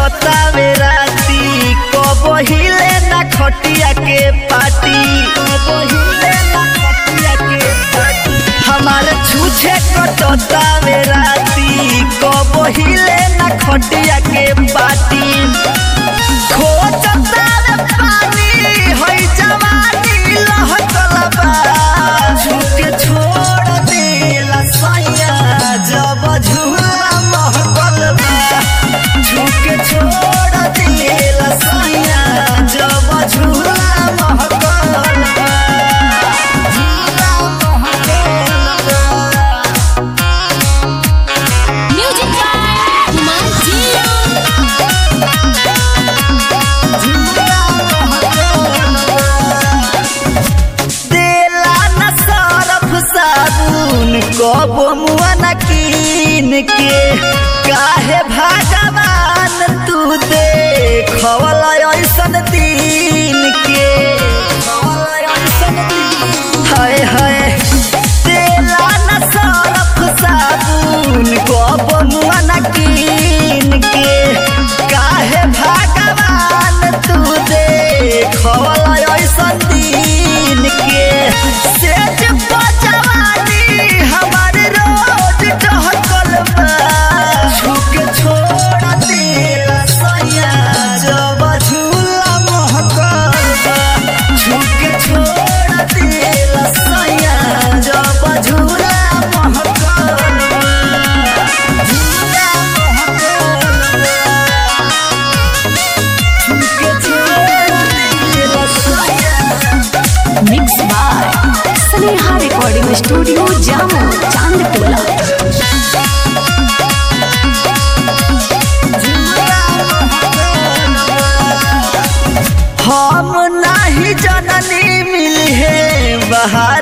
कटतावे राती कबो हिले ना खटिया के पाटी कबो हिले ना खटिया के पाटी हमारे छूछे कटतावे राती कबो हिले ना खटिया के पाटी खोजतावे पानी हई जवानी लहकल बा झुके छोड़ देला सैया जब झूला महकल बा झुके छोड़ देला सैया जब झूला महकल बा झूला महकल बा म्यूजिक बाय कुमार जियो देला न सरफ साबुन कब मुआ न कीन के काहे भगवान तू देखवल ऐसन दिन के हाय हाय देला न सरफ साबुन कब मुआ न कीन के काहे भगवान तू देखवल ऐसन दिन के सेज बजवानी हमार रोज टहकल बा झुक छोड़ देला सैया जब झूला महकल बा झुक छोड़ देला सैया जब झूला महकल बा झूला महकल बा झुक छोड़ देला सैया mix by Sneha recording studio Jamo Chandtola हम नाही जननी मिली है बहार